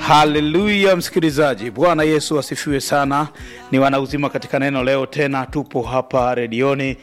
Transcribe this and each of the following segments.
haleluya msikilizaji bwana yesu asifiwe sana ni wanauzima katika neno leo tena tupo hapa redioni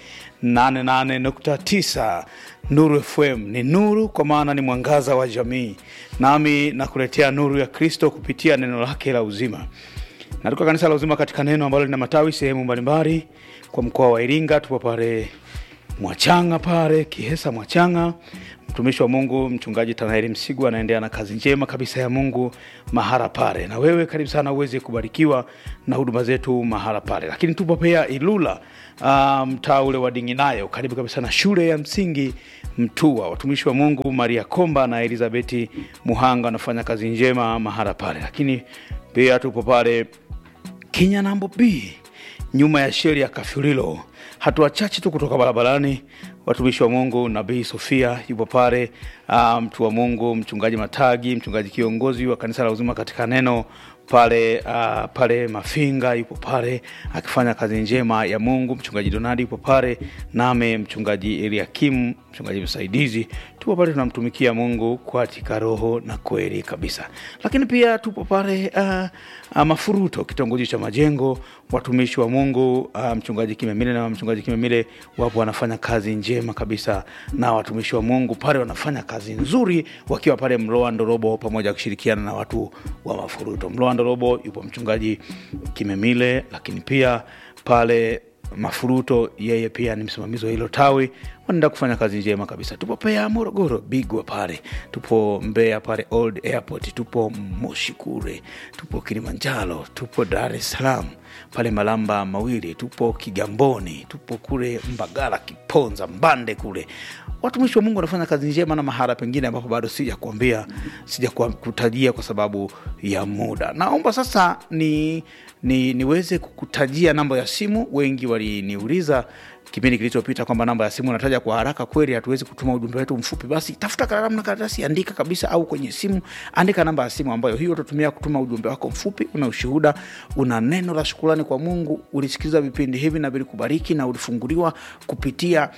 88.9 nuru fm ni nuru kwa maana ni mwangaza wa jamii nami nakuletea nuru ya kristo kupitia neno lake la uzima natoka kanisa la uzima katika neno ambalo lina matawi sehemu mbalimbali kwa mkoa wa iringa tupo pale mwachanga pale kihesa mwachanga mtumishi wa mungu mchungaji tanaeli msigu anaendelea na kazi njema kabisa ya mungu mahala pale na wewe karibu sana uweze kubarikiwa na huduma zetu mahala pale lakini tupo pia ilula uh, mtaa ule wa dinginayo karibu kabisa na shule ya msingi mtua watumishi wa mungu maria komba na elizabeti muhanga wanafanya kazi njema mahala pale lakini pia tupo pale kinyanambo b nyuma ya sheri ya kafyulilo hatua chache tu kutoka barabarani watumishi wa mungu nabii sofia yupo pale uh, mtu wa mungu mchungaji matagi mchungaji kiongozi wa kanisa la uzima katika neno pale uh, pale mafinga yupo pale akifanya kazi njema ya mungu mchungaji donadi yupo pale name mchungaji eliakim mchungaji msaidizi tupo pale tunamtumikia mungu katika roho na kweli kabisa lakini pia tupo pale uh, uh, mafuruto kitongoji cha majengo watumishi wa mungu uh, mchungaji kimemile na mchungaji kimemile wapo wanafanya kazi njema kabisa na watumishi wa mungu pale wanafanya kazi nzuri wakiwa pale mloa ndorobo pamoja kushirikiana na watu wa mafuruto mloa ndorobo yupo mchungaji kimemile lakini pia pale mafuruto yeye pia ni msimamizi wa hilo tawi wanaenda kufanya kazi njema kabisa tupo pea morogoro bigwa pale tupo mbeya pale old airport tupo moshi kule tupo kilimanjaro tupo dar es salaam pale malamba mawili tupo kigamboni tupo kule mbagala kiponza mbande kule watumishi wa mungu wanafanya kazi njema na mahala pengine ambapo bado sija kuambia sija kutajia kwa sababu ya muda naomba sasa ni, ni niweze kukutajia namba ya simu wengi waliniuliza kipindi kilichopita kwamba namba ya simu nataja kwa haraka kweli hatuwezi kutuma ujumbe wetu mfupi basi tafuta kalamu na karatasi andika kabisa au kwenye simu andika namba ya simu ambayo hiyo utatumia kutuma ujumbe wako mfupi una ushuhuda una neno la shukurani kwa mungu ulisikiliza vipindi hivi na vilikubariki na ulifunguliwa kupitia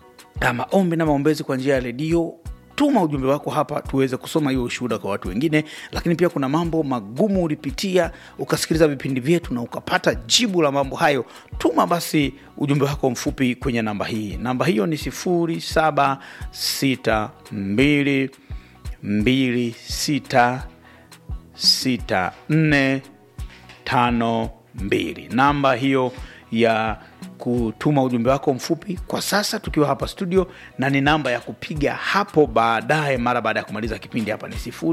maombi na maombezi kwa njia ya redio tuma ujumbe wako hapa tuweze kusoma hiyo ushuhuda kwa watu wengine lakini pia kuna mambo magumu ulipitia ukasikiliza vipindi vyetu na ukapata jibu la mambo hayo tuma basi ujumbe wako mfupi kwenye namba hii namba hiyo ni 762 26 64 52 namba hiyo ya kutuma ujumbe wako mfupi kwa sasa tukiwa hapa studio na ni namba ya kupiga hapo baadaye mara baada ya kumaliza kipindi hapa ni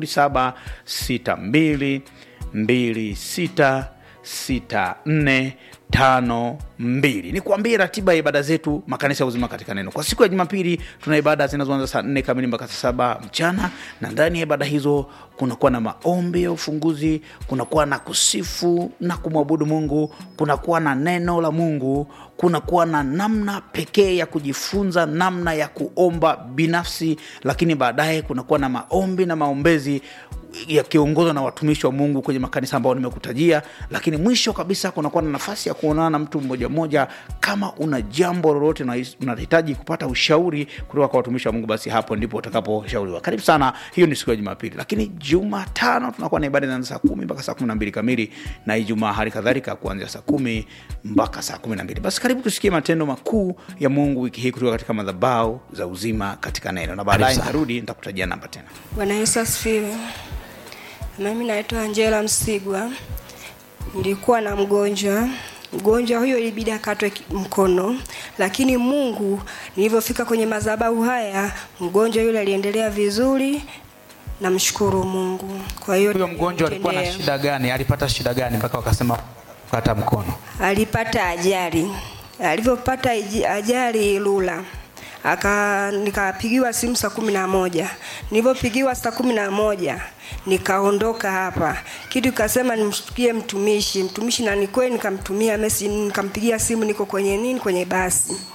762 26 64 tano mbili ni kuambie ratiba ya ibada zetu makanisa ya uzima katika neno kwa siku ya jumapili tuna ibada zinazoanza saa nne kamili mpaka saa saba mchana na ndani ya ibada hizo kunakuwa na maombi ya ufunguzi kunakuwa na kusifu na kumwabudu mungu kunakuwa na neno la mungu kunakuwa na namna pekee ya kujifunza namna ya kuomba binafsi lakini baadaye kunakuwa na maombi na maombezi yakiongozwa na watumishi wa mungu kwenye makanisa ambao nimekutajia lakini mwisho kabisa kunakuwa na nafasi ya kuonana na mtu mmoja mmoja kama una jambo lolote na unahitaji kupata ushauri kutoka kwa watumishi wa mungu basi hapo ndipo utakaposhauriwa karibu sana hiyo ni siku ya jumapili lakini jumatano tunakuwa na ibada inaanza saa kumi mpaka saa kumi na mbili kamili na ijumaa hali kadhalika kuanzia saa kumi mpaka saa kumi na mbili basi karibu tusikie matendo makuu ya mungu wiki hii kutoka katika madhabau za uzima katika neno na baadaye nitarudi nitakutajia namba tena bwana yesu asifiwe mimi naitwa angela msigwa nilikuwa na mgonjwa mgonjwa huyo ilibidi akatwe mkono lakini mungu nilivyofika kwenye madhabahu haya mgonjwa yule aliendelea vizuri namshukuru mungu kwa hiyo huyo mgonjwa alikuwa na shida gani alipata shida gani mpaka wakasema kukata mkono alipata ajali alivyopata ajali lula aka nikapigiwa simu saa kumi na moja nilivyopigiwa saa kumi na moja nikaondoka hapa kitu ikasema nimshtukie mtumishi mtumishi na ni kweli nikamtumia mesi nikampigia simu niko kwenye nini kwenye basi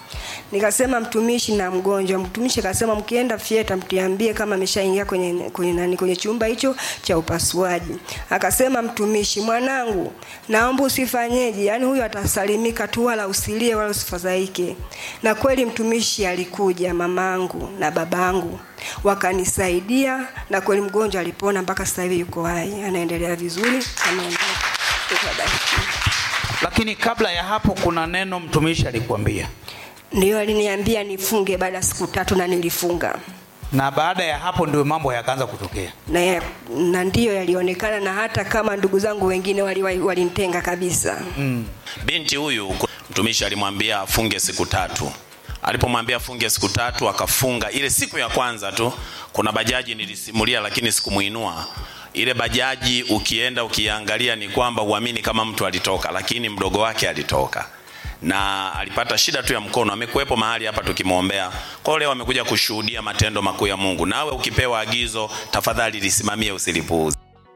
nikasema mtumishi na mgonjwa mtumishi akasema mkienda fieta mtiambie kama ameshaingia kwenye kwenye nani kwenye chumba hicho cha upasuaji akasema mtumishi mwanangu naomba usifanyeje yaani huyu atasalimika tu wala usilie wala usifadhaike na kweli mtumishi alikuja mamangu na babangu wakanisaidia na kweli mgonjwa alipona mpaka sasa hivi yuko hai anaendelea vizuri anaondoka Ukabarikiwa. lakini kabla ya hapo kuna neno mtumishi alikuambia ndio aliniambia nifunge baada ya siku tatu na nilifunga na baada ya hapo ndio mambo yakaanza kutokea na, ya- na ndiyo yalionekana na hata kama ndugu zangu wengine walinitenga wali walinitenga kabisa mm. binti huyu mtumishi alimwambia afunge siku tatu alipomwambia afunge siku tatu akafunga ile siku ya kwanza tu kuna bajaji nilisimulia lakini sikumuinua ile bajaji ukienda ukiangalia ni kwamba uamini kama mtu alitoka lakini mdogo wake alitoka na alipata shida tu ya mkono amekuwepo mahali hapa tukimwombea kwao leo amekuja kushuhudia matendo makuu ya mungu nawe ukipewa agizo tafadhali lisimamie usilipuuze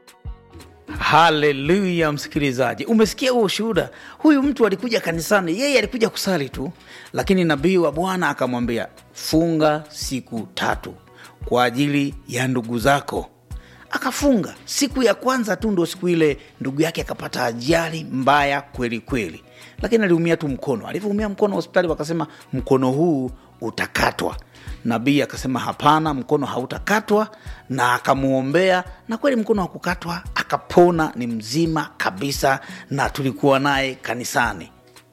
haleluya msikilizaji umesikia huo ushuhuda huyu mtu alikuja kanisani yeye alikuja kusali tu lakini nabii wa bwana akamwambia funga siku tatu kwa ajili ya ndugu zako akafunga siku ya kwanza tu ndo siku ile ndugu yake akapata ajali mbaya kweli kweli lakini aliumia tu mkono alivyoumia mkono hospitali wakasema mkono huu utakatwa nabii akasema hapana mkono hautakatwa na akamwombea na kweli mkono hakukatwa akapona ni mzima kabisa na tulikuwa naye kanisani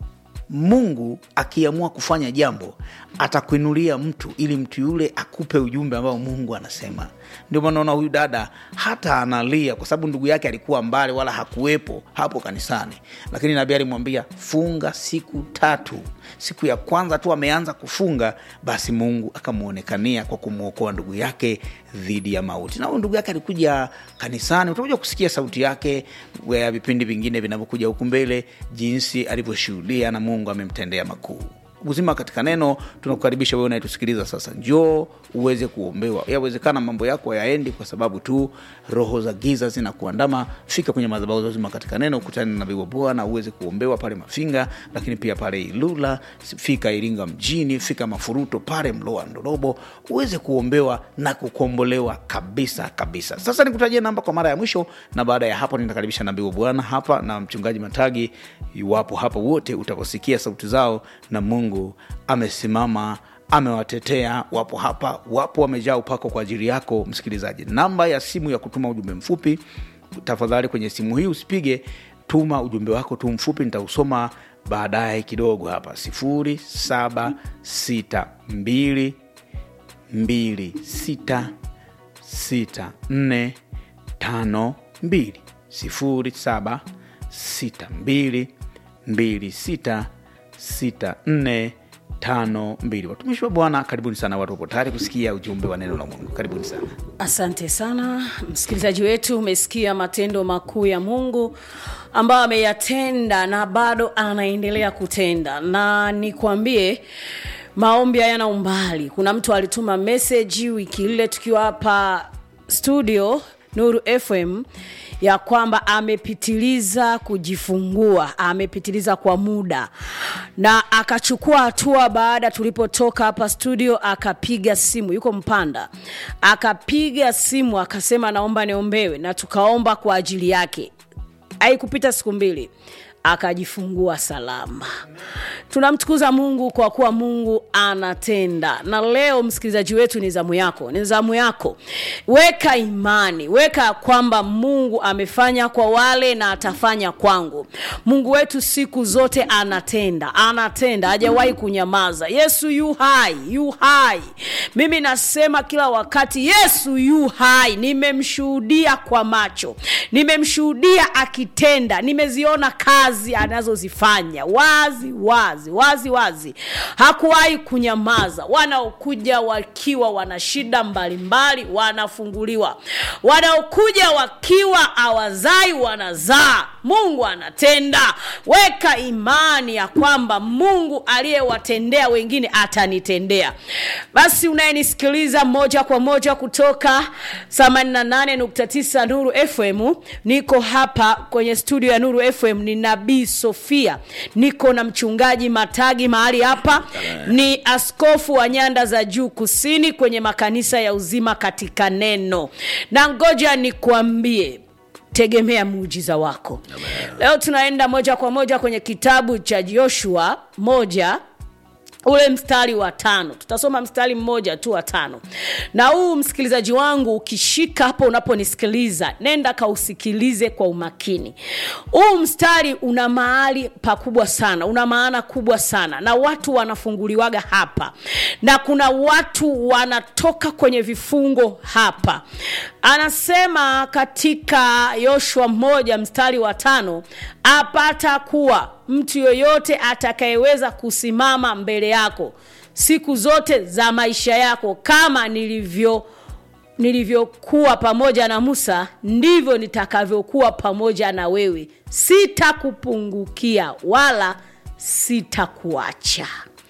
mungu akiamua kufanya jambo atakuinulia mtu ili mtu yule akupe ujumbe ambao mungu anasema ndio maana naona huyu dada hata analia kwa sababu ndugu yake alikuwa mbali wala hakuwepo hapo kanisani lakini nabii alimwambia funga siku tatu siku ya kwanza tu ameanza kufunga basi mungu akamwonekania kwa kumwokoa ndugu yake dhidi ya mauti na huyu ndugu yake alikuja kanisani utakuja kusikia sauti yake ya vipindi vingine vinavyokuja huku mbele jinsi alivyoshuhudia na mungu amemtendea makuu uzima katika neno tunakukaribisha wewe unayetusikiliza sasa njoo uweze kuombewa yawezekana mambo yako yaendi kwa sababu tu roho za giza zinakuandama fika kwenye madhabahu za uzima katika neno ukutane na nabii wa bwana uweze kuombewa pale mafinga lakini pia pale ilula fika iringa mjini fika mafuruto pale mloa ndorobo uweze kuombewa na kukombolewa kabisa kabisa sasa nikutajia namba kwa mara ya mwisho na baada ya hapo nitakaribisha nabii wa bwana hapa na mchungaji matagi iwapo hapa wote utaposikia sauti zao na mungu amesimama amewatetea wapo hapa wapo wamejaa upako kwa ajili yako msikilizaji namba ya simu ya kutuma ujumbe mfupi tafadhali kwenye simu hii usipige tuma ujumbe wako tu mfupi nitausoma baadaye kidogo hapa sifuri saba sita mbili mbili sita sita nne tano mbili sifuri saba sita mbili mbili sita sita nne tano mbili watumishi wa bwana karibuni sana watu wapo tayari kusikia ujumbe wa neno la mungu karibuni sana asante sana msikilizaji wetu umesikia matendo makuu ya mungu ambayo ameyatenda na bado anaendelea kutenda na nikwambie maombi hayana umbali kuna mtu alituma meseji wiki ile tukiwa hapa studio nuru fm ya kwamba amepitiliza kujifungua amepitiliza kwa muda na akachukua hatua baada tulipotoka hapa studio akapiga simu yuko mpanda akapiga simu akasema naomba niombewe na tukaomba kwa ajili yake haikupita siku mbili akajifungua salama tunamtukuza mungu kwa kuwa mungu anatenda na leo msikilizaji wetu ni zamu yako ni zamu yako weka imani weka kwamba mungu amefanya kwa wale na atafanya kwangu mungu wetu siku zote anatenda anatenda hajawahi kunyamaza yesu yu hai yu hai mimi nasema kila wakati yesu yu hai nimemshuhudia kwa macho nimemshuhudia akitenda nimeziona kazi anazozifanya wazi wazi wazi wazi hakuwahi kunyamaza wanaokuja wakiwa wana shida mbalimbali wanafunguliwa wanaokuja wakiwa awazai wanazaa mungu anatenda weka imani ya kwamba mungu aliyewatendea wengine atanitendea basi unayenisikiliza moja kwa moja kutoka 88.9 nuru fm mungu niko hapa kwenye studio ya nuru fm ni nabii sofia niko na mchungaji matagi mahali hapa ni askofu wa nyanda za juu kusini kwenye makanisa ya uzima katika neno na ngoja nikuambie tegemea muujiza wako leo tunaenda moja kwa moja kwenye kitabu cha joshua moja ule mstari wa tano tutasoma mstari mmoja tu wa tano na huu msikilizaji wangu ukishika hapo unaponisikiliza nenda kausikilize kwa umakini huu mstari una mahali pakubwa sana una maana kubwa sana na watu wanafunguliwaga hapa na kuna watu wanatoka kwenye vifungo hapa anasema katika yoshua mmoja mstari wa tano apata kuwa mtu yoyote atakayeweza kusimama mbele yako siku zote za maisha yako kama nilivyo nilivyokuwa pamoja na musa ndivyo nitakavyokuwa pamoja na wewe sitakupungukia wala sitakuacha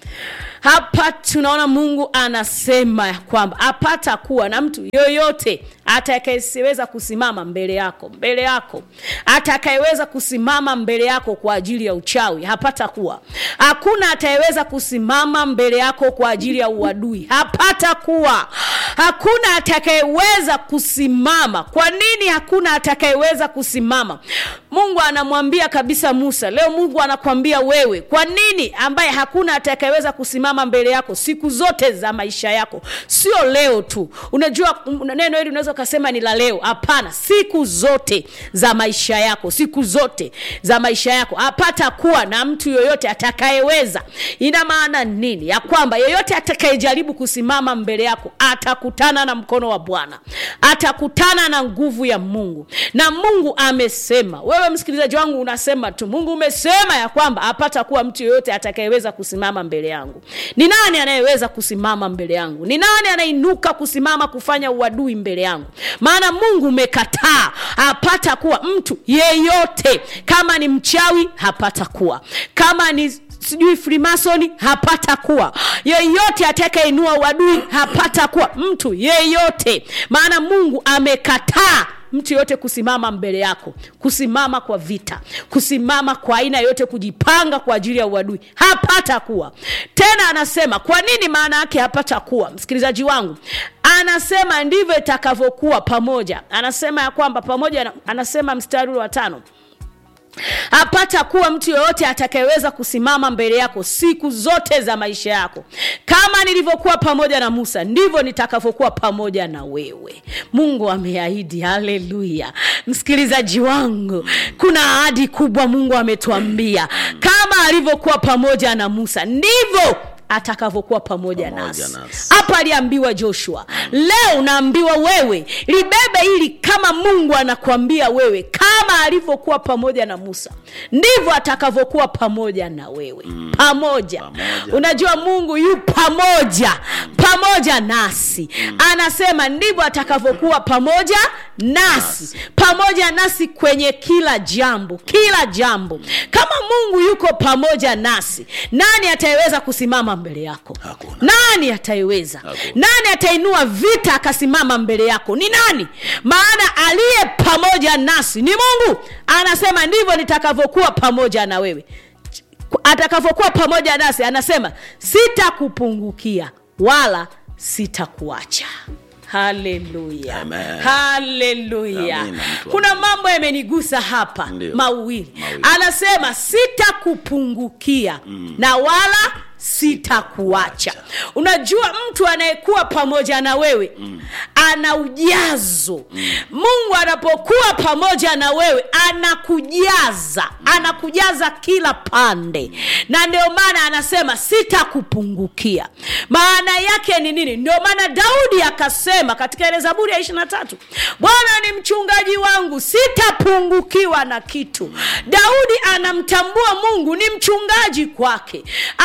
hapa tunaona mungu anasema ya kwamba apata kuwa na mtu yoyote atakayeweza kusimama mbele yako mbele yako atakayeweza kusimama mbele yako kwa ajili ya uchawi hapata kuwa hakuna atayeweza kusimama mbele yako kwa ajili ya uadui hapata kuwa hakuna atakayeweza kusimama kwa nini hakuna atakayeweza kusimama mungu anamwambia kabisa musa leo mungu anakwambia wewe kwa nini ambaye hakuna atakayeweza kusimama mbele yako siku zote za maisha yako sio leo tu unajua neno hili unaweza ukasema ni la leo hapana siku zote za maisha yako siku zote za maisha yako apata kuwa na mtu yoyote atakayeweza ina maana nini ya kwamba yeyote atakayejaribu kusimama mbele yako atakutana na mkono wa bwana atakutana na nguvu ya mungu na mungu amesema wewe msikilizaji wangu unasema tu mungu umesema ya kwamba apata kuwa mtu yoyote atakayeweza kusimama mbele yangu ni nani anayeweza kusimama mbele yangu ni nani anainuka kusimama kufanya uadui mbele yangu maana mungu umekataa hapata kuwa mtu yeyote kama ni mchawi hapata kuwa kama ni sijui frimasoni hapata kuwa yeyote atakayeinua uadui hapata kuwa mtu yeyote maana mungu amekataa mtu yoyote kusimama mbele yako kusimama kwa vita kusimama kwa aina yoyote kujipanga kwa ajili ya uadui hapata kuwa tena anasema kwa nini maana yake hapata kuwa msikilizaji wangu anasema ndivyo itakavyokuwa pamoja anasema ya kwamba pamoja na, anasema mstari wa tano hapata kuwa mtu yoyote atakayeweza kusimama mbele yako siku zote za maisha yako kama nilivyokuwa pamoja na musa ndivyo nitakavyokuwa pamoja na wewe mungu ameahidi haleluya msikilizaji wangu kuna ahadi kubwa mungu ametuambia kama alivyokuwa pamoja na musa ndivyo atakavyokuwa pamoja, Pamoja nasi nasi. hapa aliambiwa joshua leo unaambiwa wewe libebe hili kama mungu anakuambia wewe kama alivyokuwa pamoja na musa ndivyo atakavyokuwa pamoja na wewe mm. pamoja. Pamoja. unajua mungu yu pamoja pamoja nasi anasema ndivyo atakavyokuwa pamoja nasi pamoja nasi kwenye kila jambo kila jambo kama mungu yuko pamoja nasi nani atayeweza kusimama mbele yako Hakuna. nani ataiweza Hakuna. nani atainua vita akasimama mbele yako ni nani maana aliye pamoja nasi ni mungu anasema ndivyo nitakavyokuwa pamoja na wewe atakavyokuwa pamoja nasi anasema sitakupungukia wala sitakuacha haleluya Amen. haleluya Amina, mtu wa kuna mambo yamenigusa hapa Ndio. mawili Mawili. anasema sitakupungukia mm. na wala sitakuacha unajua mtu anayekuwa pamoja na wewe mm. ana ujazo mm. mungu anapokuwa pamoja na wewe anakujaza anakujaza kila pande na ndio maana anasema sitakupungukia maana yake ni nini ndio maana daudi akasema katika ile zaburi ya ishirina tatu bwana ni mchungaji wangu sitapungukiwa na kitu daudi anamtambua mungu ni mchungaji kwake anasema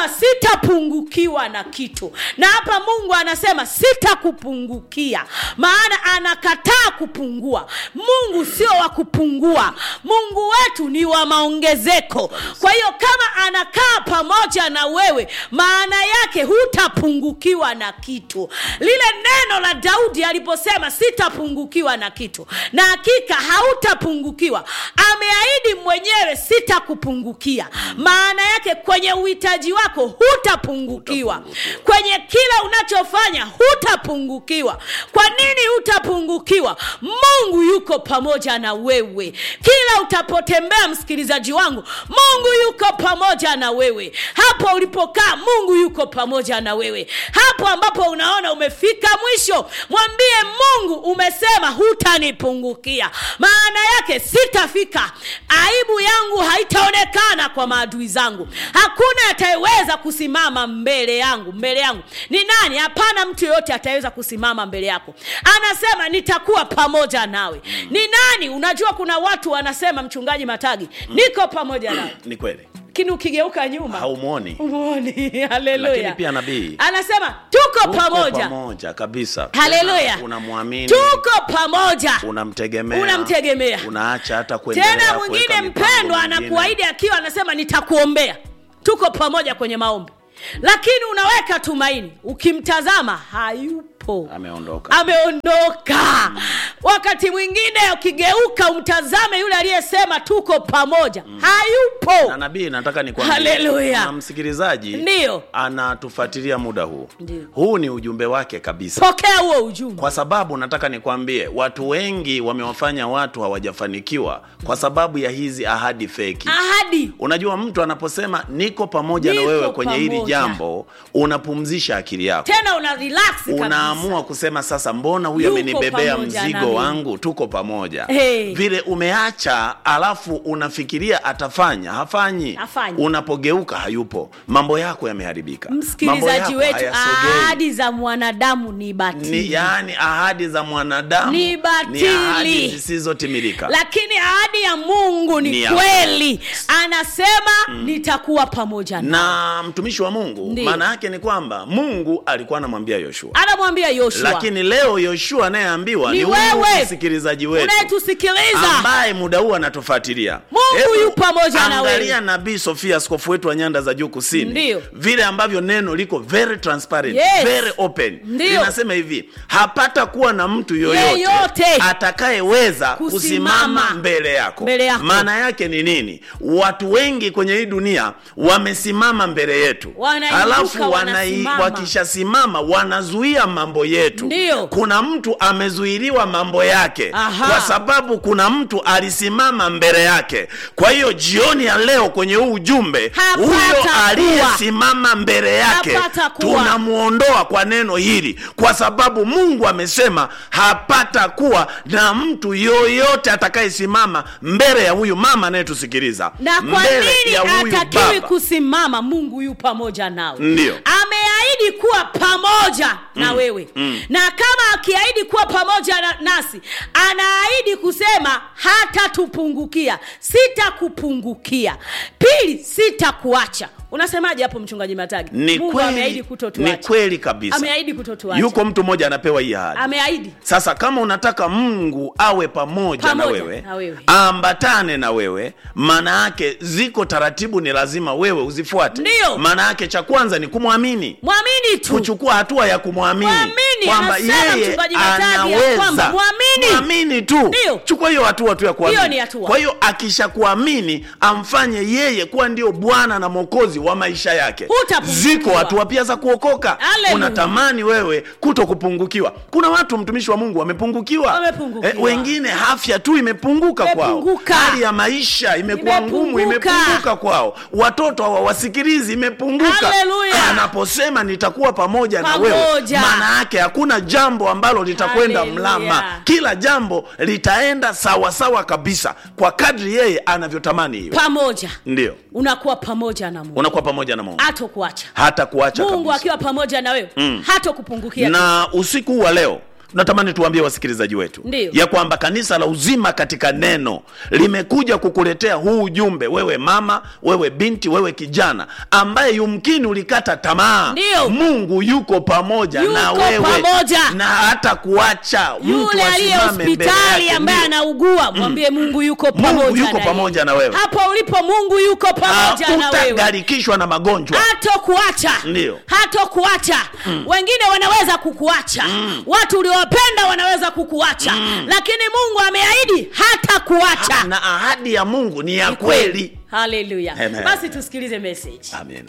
anasema sitapungukiwa na kitu na hapa mungu anasema sitakupungukia maana anakataa kupungua mungu sio wa kupungua mungu wetu ni wa maongezeko kwa hiyo kama anakaa pamoja na wewe maana yake hutapungukiwa na kitu lile neno la daudi aliposema sitapungukiwa na kitu na hakika hautapungukiwa ameahidi mwenyewe sitakupungukia maana yake kwenye uhitaji wako hutapungukiwa kwenye kila unachofanya hutapungukiwa kwa nini hutapungukiwa mungu yuko pamoja na wewe kila utapotembea msikilizaji wangu mungu yuko pamoja na wewe hapo ulipokaa mungu yuko pamoja na wewe hapo ambapo unaona umefika mwisho mwambie mungu umesema hutanipungukia maana yake sitafika aibu yangu haitaonekana kwa maadui zangu hakuna atayeweza kusimama mbele yangu mbele yangu ni nani hapana mtu yoyote ataweza kusimama mbele yako anasema nitakuwa pamoja nawe ni nani unajua kuna watu wanasema mchungaji matagi niko pamoja nawe ni kweli lakini ukigeuka nyuma haumwoni umuoni lakini haleluya pia nabii anasema tuko Uko pamoja pamoja kabisa haleluya Tena unamwamini tuko pamoja unamtegemea Unamtegemea. unaacha hata kuendelea tena kuweka mwingine mipango mpendwa mingine. anakuahidi akiwa anasema nitakuombea tuko pamoja kwenye maombi lakini unaweka tumaini ukimtazama hayupo ameondoka ameondoka wakati mwingine ukigeuka umtazame yule aliyesema tuko pamoja na hayupo nabii nataka nikwambie Haleluya. kuna msikilizaji Ndiyo. anatufuatilia muda huu Ndiyo. huu ni ujumbe wake kabisa pokea huo ujumbe kwa sababu nataka nikwambie watu wengi wamewafanya watu hawajafanikiwa kwa sababu ya hizi ahadi feki ahadi unajua mtu anaposema niko pamoja Niko na wewe kwenye hili pamoja. jambo unapumzisha akili yako tena una relax kabisa. unaamua kusema sasa mbona huyu Yuko amenibebea pamoja mzigo nami. wangu tuko pamoja Hey. vile umeacha alafu unafikiria atafanya hafanyi Hafanyi. unapogeuka hayupo mambo yako yameharibika Mambo msikilizaji yako wetu hayasogei. ahadi za mwanadamu ni batili ni yani ahadi za mwanadamu Ni batili. ahadi zisizotimilika lakini ahadi ya mungu ni, Ni ya kweli anasema nitakuwa pamoja na na mtumishi wa mungu Ndiyo. maana yake ni kwamba mungu alikuwa anamwambia yoshua anamwambia yoshua lakini leo yoshua anayeambiwa Ni ni huyu wewe. msikilizaji wetu unayetusikiliza ambaye muda huu anatufuatilia Mungu Hebu yu pamoja na angalia wewe. nabii sofia askofu wetu wa nyanda za juu kusini Ndiyo. vile ambavyo neno liko very transparent Yes. very open Ndiyo. linasema hivi hapata kuwa na mtu yoyote, Yeyote. atakayeweza Kusimama. kusimama mbele yako Mbele yako. maana yake ni nini watu wengi kwenye hii dunia wamesimama mbele yetu Wanainuka, halafu wanai, wanasimama. wakishasimama wanazuia mambo yetu Ndiyo. kuna mtu amezuiliwa mambo yake Aha. kwa sababu kuna mtu alisimama mbele yake kwa hiyo jioni ya leo kwenye huu ujumbe Hapata huyo kuwa. aliyesimama mbele yake Hapata kuwa. tunamwondoa kwa neno hili kwa sababu mungu amesema hapata kuwa na mtu yoyote atakayesimama mbele ya huyu mama anayetusikiliza na kwa mbele nini ya huyu atakiwi baba. kusimama mungu yu pamoja nawe Ndiyo. ameahidi kuwa pamoja na wewe na kama akiahidi kuwa pamoja na, nasi anaahidi kusema hatatupungukia sitakupungukia pili sitakuacha unasemaje hapo mchungaji matagi ni mungu kweli, ameahidi ni kutotuacha kweli kabisa ameahidi kutotuacha yuko mtu mmoja anapewa hii ahadi ameahidi sasa kama unataka mungu awe pamoja, Pamoja na, wewe, na wewe. aambatane na wewe maana yake ziko taratibu ni lazima wewe uzifuate Ndiyo. maana yake cha kwanza ni kumwamini mwamini tu kuchukua hatua ya kumwamini Mwamini, kwamba anasema yeye mchungaji Matagi ya kwamba anaweza mwamini. mwamini tu Ndiyo. chukua hiyo hatua tu ya Hiyo ni kuamini hatua. kwa hiyo akishakuamini amfanye yeye kuwa ndio bwana na mwokozi wa maisha yake Hutapungukiwa. ziko hatua pia za kuokoka Hallelujah. unatamani wewe kuto kupungukiwa kuna watu mtumishi wa mungu wamepungukiwa Wamepungukiwa. wengine afya tu imepunguka kwao Imepunguka. hali ya maisha imekuwa ngumu Imepunguka. imepunguka kwao watoto hawawasikilizi imepunguka Hallelujah. anaposema nitakuwa pamoja, na wewe Pamoja. maana yake hakuna jambo ambalo litakwenda Hallelujah. mlama kila jambo litaenda sawasawa sawa kabisa kwa kadri yeye anavyotamani hiyo pamoja ndio unakuwa pamoja na mungu unakuwa pamoja na mungu hato kuacha hata kuacha mungu kabisa akiwa pamoja na wewe mm. hato kupungukia na usiku huu wa leo tunatamani tuwaambie wasikilizaji wetu Ndiyo. ya kwamba kanisa la uzima katika neno limekuja kukuletea huu ujumbe wewe mama wewe binti wewe kijana ambaye yumkini ulikata tamaa Ndiyo. mungu yuko pamoja Yuko na wewe pamoja. na hata kuacha mtu yule aliye asimame mbele hospitali yake. ambaye Ndiyo. anaugua mwambie mungu yuko pamoja Mungu yuko na pamoja yeye. na wewe. hapo ulipo mungu yuko pamoja na wewe hutagarikishwa na magonjwa hatokuacha Ndiyo. hatokuacha wengine wanaweza kukuacha watu uliowapenda wanaweza kukuacha lakini mungu ameahidi hata kuacha na ahadi ya mungu ni ya kweli haleluya Amen. basi tusikilize message amen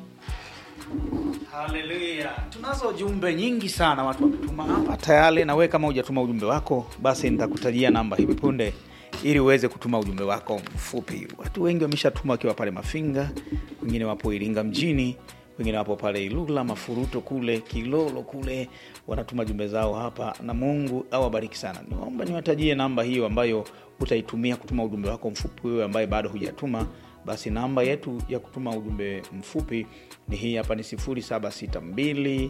haleluya tunazo jumbe nyingi sana watu wametuma hapa tayari na wewe kama hujatuma ujumbe wako basi nitakutajia namba hivi punde ili uweze kutuma ujumbe wako mfupi watu wengi wameshatuma wakiwa pale mafinga wengine wapo iringa mjini wengine wapo pale ilula mafuruto kule kilolo kule wanatuma jumbe zao hapa na mungu awabariki sana niwaomba niwatajie namba hiyo ambayo utaitumia kutuma ujumbe wako mfupi wewe ambaye bado hujatuma basi namba yetu ya kutuma ujumbe mfupi ni hii hapa ni 762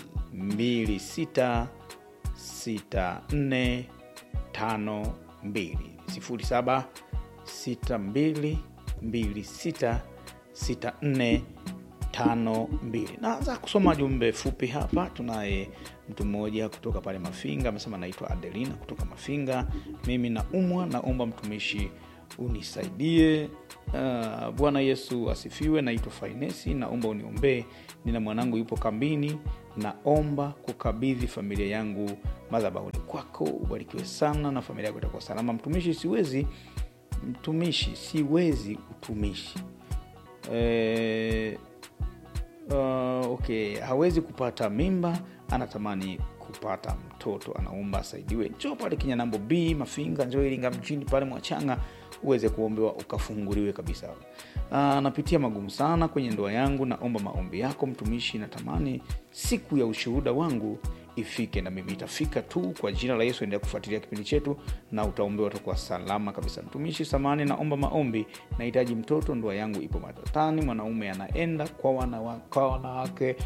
26 64 52 07 62 26 64 tano mbili naanza kusoma jumbe fupi hapa tunaye mtu mmoja kutoka pale mafinga amesema naitwa adelina kutoka mafinga mimi naumwa naomba mtumishi unisaidie uh, bwana yesu asifiwe naitwa fainesi naomba uniombee nina mwanangu yupo kambini naomba kukabidhi familia yangu madhabahuni kwako ubarikiwe sana na familia yako itakuwa salama mtumishi siwezi mtumishi siwezi utumishi eh, uh, okay hawezi kupata mimba anatamani kupata mtoto anaomba asaidiwe njoo pale kinyanambo b mafinga njoo iringa mjini pale mwachanga uweze kuombewa ukafunguliwe kabisa uh, napitia magumu sana kwenye ndoa yangu naomba maombi yako mtumishi natamani siku ya ushuhuda wangu ifike na mimi itafika tu kwa jina la yesu endelea kufuatilia kipindi chetu na utaombewa utakuwa salama kabisa mtumishi samani naomba maombi nahitaji mtoto ndoa yangu ipo matatani mwanaume anaenda kwa wanawa- kwa wanawake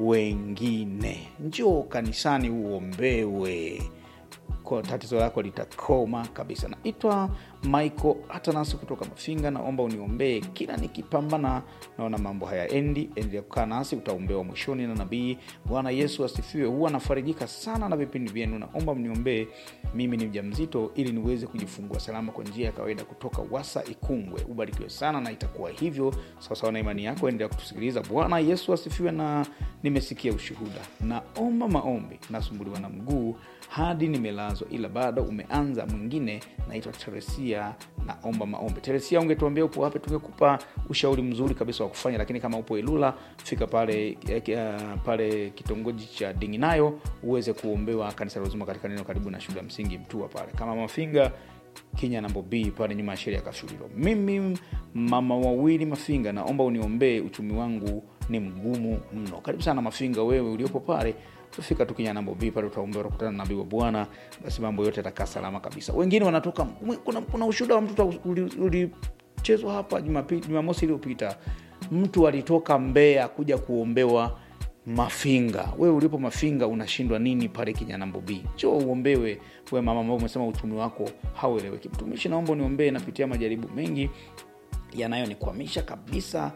wengine njoo kanisani uombewe kwa tatizo lako litakoma kabisa naitwa michael atanas kutoka mafinga naomba uniombee kila nikipambana naona mambo hayaendi endelea kukaa nasi utaombewa mwishoni na nabii bwana yesu asifiwe huwa nafarijika sana na vipindi vyenu naomba mniombee mimi ni mja mzito ili niweze kujifungua salama kwa njia ya kawaida kutoka wasa ikungwe ubarikiwe sana na itakuwa hivyo sawasawa na imani yako endelea kutusikiliza bwana yesu asifiwe na nimesikia ushuhuda naomba maombi nasumbuliwa na mguu hadi nimelazwa ila bado umeanza mwingine naitwa teresia naomba maombi teresia ungetuambia upo wapi tungekupa ushauri mzuri kabisa wa kufanya lakini kama upo ilula fika pale eh, uh, pale kitongoji cha dinginayo uweze kuombewa kanisa la uzima katika neno karibu na shule ya msingi mtua pale kama mafinga kinya nambo b pale nyuma ya sheria ya kashulilo mimi mama wawili mafinga naomba uniombee uchumi wangu ni mgumu mno karibu sana mafinga wewe uliopo pale fika tu kinya nambo b pale utaombea utakutana na nabii wa bwana basi mambo yote yatakaa salama kabisa wengine wanatoka kuna, kuna ushuhuda wa mtoto ulichezwa uli ulichezwa hapa Jumapi- jumamosi iliyopita mtu alitoka mbea kuja kuombewa mafinga wewe ulipo mafinga unashindwa nini pale kinyanambo b cho uombewe we mama ambao umesema uchumi wako haueleweki mtumishi naomba uniombee napitia majaribu mengi yanayonikwamisha kabisa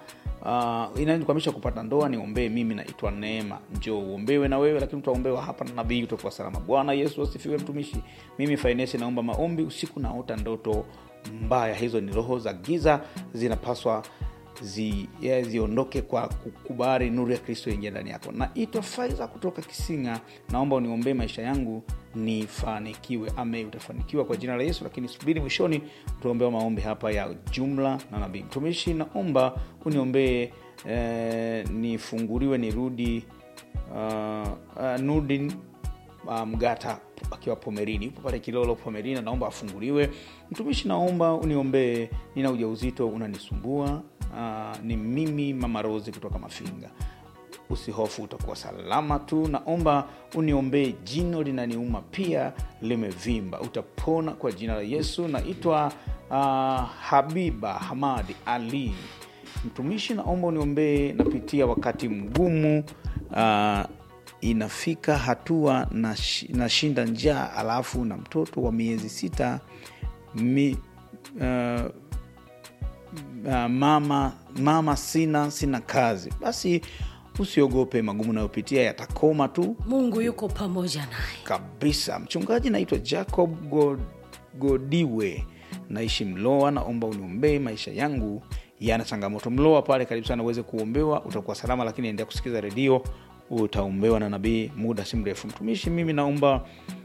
uh, inayonikwamisha kupata ndoa niombee mimi naitwa neema njo uombewe na wewe lakini utaombewa hapa na nabii utakuwa salama bwana yesu asifiwe mtumishi mimi fainesi naomba maombi usiku naota ndoto mbaya hizo ni roho za giza zinapaswa zi, ya, ziondoke kwa kukubali nuru ya kristo ingia ndani yako naitwa faiza kutoka kisinga naomba uniombee maisha yangu nifanikiwe ame utafanikiwa kwa jina la yesu lakini subiri mwishoni utaombewa maombi hapa ya jumla na nabii mtumishi naomba uniombee eh, nifunguliwe nirudi uh, uh, nudi uh, mgata akiwa pomerini yupo pale kilolo pomerini naomba afunguliwe mtumishi naomba uniombee nina ujauzito unanisumbua uh, ni mimi mama rosi kutoka mafinga usihofu utakuwa salama tu naomba uniombee jino linaniuma pia limevimba utapona kwa jina la yesu naitwa uh, habiba hamadi ali mtumishi naomba uniombee napitia wakati mgumu uh, inafika hatua nash- nashinda njaa alafu na mtoto wa miezi sita mi, uh, uh, mama mama sina sina kazi basi usiogope magumu nayopitia yatakoma tu mungu yuko pamoja naye kabisa mchungaji naitwa jacob God, godiwe naishi mloa naomba uniombee maisha yangu yana changamoto mloa pale karibu sana uweze kuombewa utakuwa salama lakini endelea kusikiza redio utaombewa na nabii muda si mrefu mtumishi mimi naomba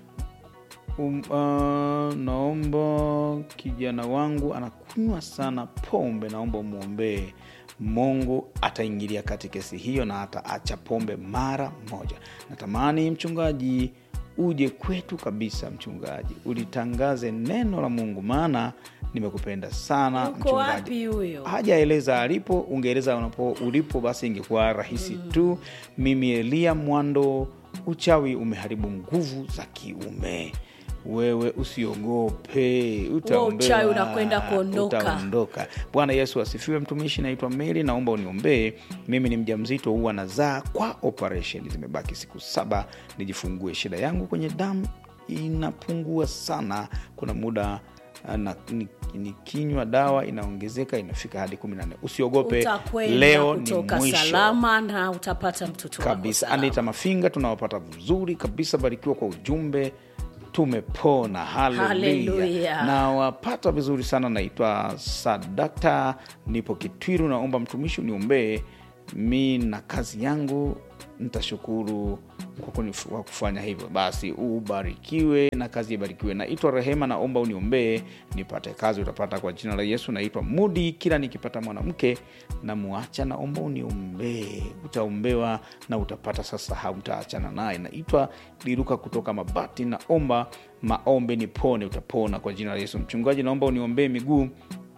um, uh, naomba kijana wangu anakunywa sana pombe naomba umwombee mungu ataingilia kati kesi hiyo na ataacha pombe mara moja natamani mchungaji uje kwetu kabisa mchungaji ulitangaze neno la mungu maana nimekupenda sana yuko mchungaji wapi huyo hajaeleza alipo ungeeleza unapo ulipo basi ingekuwa rahisi mm. tu mimi elia mwando uchawi umeharibu nguvu za kiume wewe usiogope utaombewa, uchawi unakwenda kuondoka. utaondoka bwana yesu asifiwe mtumishi naitwa meli naomba uniombee mimi ni mja mzito huwa nazaa kwa operation zimebaki siku saba nijifungue shida yangu kwenye damu inapungua sana kuna muda ah, na nikinywa dawa inaongezeka inafika hadi kumi na nne usiogope utakwenda leo ni kutoka mwisho salama na utapata mtoto wako kabisa salama. anita mafinga tunawapata vizuri kabisa barikiwa kwa ujumbe tumepona haleluya Haleluya. nawapata vizuri sana naitwa sadakta nipo kitwiru naomba mtumishi uniombee mi na kazi yangu nitashukuru kwa kunif- kwa kufanya hivyo basi ubarikiwe na kazi ibarikiwe naitwa rehema naomba uniombee nipate kazi utapata kwa jina la yesu naitwa mudi kila nikipata mwanamke namuacha naomba uniombee utaombewa na utapata sasa hautaachana naye naitwa liruka kutoka mabati naomba maombe nipone utapona kwa jina la yesu mchungaji naomba uniombee miguu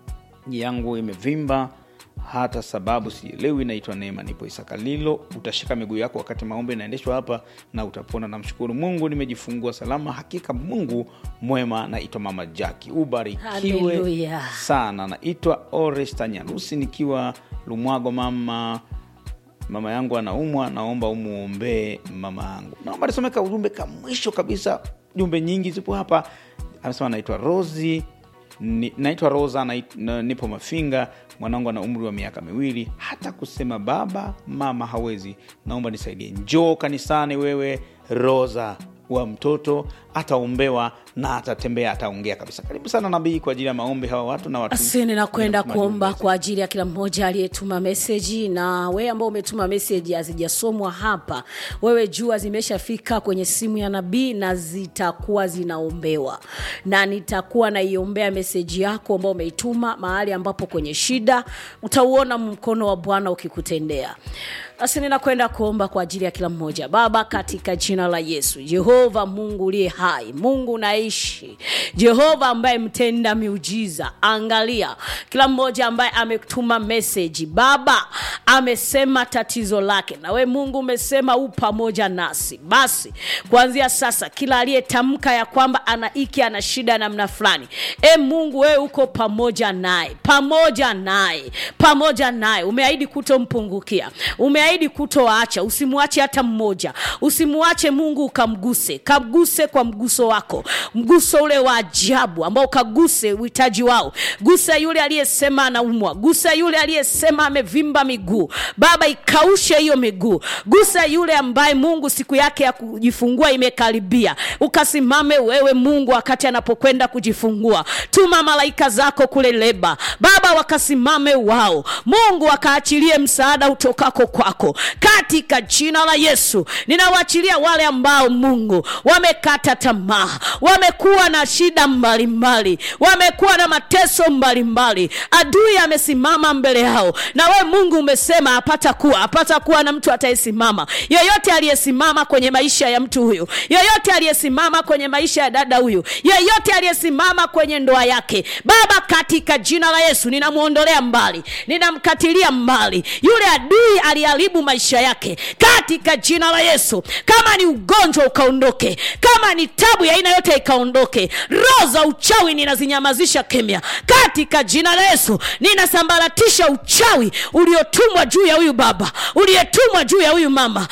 yangu imevimba hata sababu sielewi naitwa neema nipo isakalilo utashika miguu yako wakati maombi inaendeshwa hapa na utapona namshukuru mungu nimejifungua salama hakika mungu mwema naitwa mama jaki ubarikiwe Haleluya. sana naitwa oresta nyarusi nikiwa lumwago mama mama yangu anaumwa naomba umuombee mama yangu naomba nisomeka ujumbe ka mwisho kabisa jumbe nyingi zipo hapa anasema naitwa rosi ni, naitwa rosa nait, na, nipo mafinga mwanangu ana umri wa miaka miwili hata kusema baba mama hawezi naomba nisaidie njoo kanisani wewe rosa wa mtoto ataombewa na atatembea ataongea kabisa karibu sana nabii kwa ajili ya maombi hawa watu na watu asini na kwenda Kutuma kuomba jumbe. kwa ajili ya kila mmoja aliyetuma meseji na wewe ambao umetuma meseji hazijasomwa hapa wewe jua zimeshafika kwenye simu ya nabii na zitakuwa zinaombewa na nitakuwa naiombea meseji yako ambao umeituma mahali ambapo kwenye shida utauona mkono wa bwana ukikutendea basi ninakwenda kuomba kwa ajili ya kila mmoja baba katika jina la yesu jehova mungu uliye hai mungu unaishi jehova ambaye mtenda miujiza angalia kila mmoja ambaye ametuma meseji baba amesema tatizo lake na we mungu umesema u pamoja nasi basi kuanzia sasa kila aliyetamka ya kwamba ana iki ana shida ya namna fulani e mungu wewe uko pamoja naye pamoja naye pamoja naye umeahidi kutompungukia umeahidi kutoacha usimwache hata mmoja usimwache mungu ukamguse kamguse kwa mguso wako mguso ule wa ajabu ambao ukaguse uhitaji wao gusa yule aliyesema anaumwa gusa yule aliyesema amevimba miguu baba ikaushe hiyo miguu gusa yule ambaye mungu siku yake ya kujifungua imekaribia ukasimame wewe mungu wakati anapokwenda kujifungua tuma malaika zako kule leba baba wakasimame wao mungu wakaachilie msaada utokako kwako katika jina la yesu ninawaachilia wale ambao mungu wamekata tamaa wamekuwa na shida mbalimbali wamekuwa na mateso mbalimbali adui amesimama mbele yao na we mungu umesema apata kuwa apata kuwa na mtu atayesimama yeyote aliyesimama kwenye maisha ya mtu huyu yeyote aliyesimama kwenye maisha ya dada huyu yeyote aliyesimama kwenye ndoa yake baba katika jina la yesu ninamwondolea mbali ninamkatilia mbali yule adui aliharibu maisha yake katika jina la yesu kama ni ugonjwa ukaondoke kama ni tabu ya aina yote ikaondoke roho za uchawi ninazinyamazisha kimya katika jina la yesu ninasambaratisha uchawi uliotumwa juu ya huyu baba uliotumwa juu ya huyu mama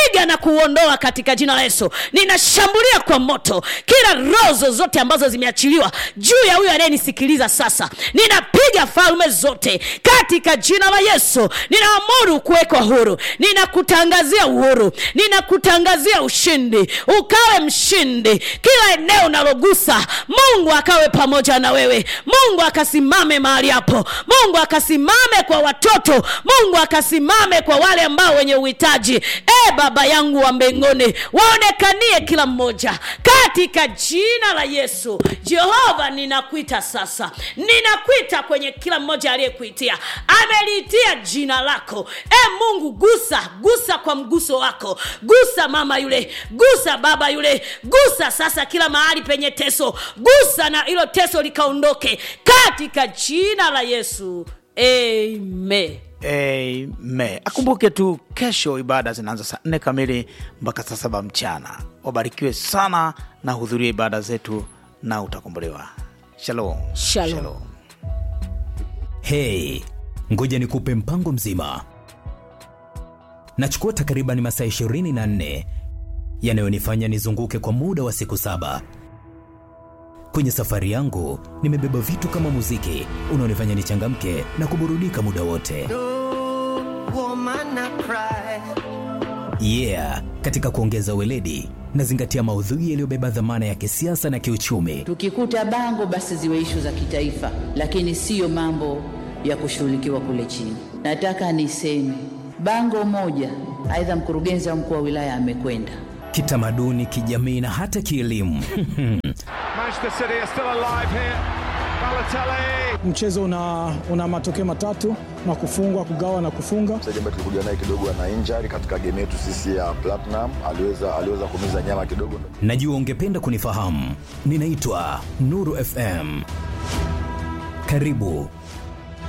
ninapiga na kuondoa katika jina la yesu ninashambulia kwa moto kila roho zozote ambazo zimeachiliwa juu ya huyo anayenisikiliza sasa ninapiga falme zote katika jina la yesu ninaamuru kuwekwa huru ninakutangazia uhuru ninakutangazia ushindi ukawe mshindi kila eneo unalogusa mungu akawe pamoja na wewe mungu akasimame mahali hapo mungu akasimame kwa watoto mungu akasimame kwa wale ambao wenye uhitaji e baba yangu wa mbinguni waonekanie kila mmoja katika jina la yesu jehova ninakuita sasa ninakuita kwenye kila mmoja aliyekuitia ameliitia jina lako e mungu gusa gusa kwa mguso wako gusa mama yule gusa baba yule gusa sasa kila mahali penye teso gusa na hilo teso likaondoke katika jina la yesu amen Amen. Akumbuke tu kesho ibada zinaanza saa nne kamili mpaka saa saba mchana. Wabarikiwe sana na hudhuria ibada zetu na utakombolewa. Shalom. Shalom. Hey, ngoja nikupe mpango mzima. Nachukua takriban masaa 24 yanayonifanya nizunguke kwa muda wa siku saba. Kwenye safari yangu nimebeba vitu kama muziki unaonifanya nichangamke na kuburudika muda wote. woman I cry. Yeah, katika kuongeza weledi nazingatia maudhui yaliyobeba dhamana ya kisiasa na kiuchumi. Tukikuta bango basi ziwe ishu za kitaifa, lakini siyo mambo ya kushughulikiwa kule chini. Nataka niseme bango moja, aidha mkurugenzi au mkuu wa wilaya amekwenda Kitamaduni, kijamii na hata kielimu. Manchester City are still alive here. Balotelli. mchezo una, una matokeo matatu na kufungwa kugawa na kufunga mchezaji ambaye tulikuja naye kidogo ana injury katika game yetu sisi ya Platinum, aliweza aliweza kumiza nyama kidogo. Najua ungependa kunifahamu. Ninaitwa Nuru FM. Karibu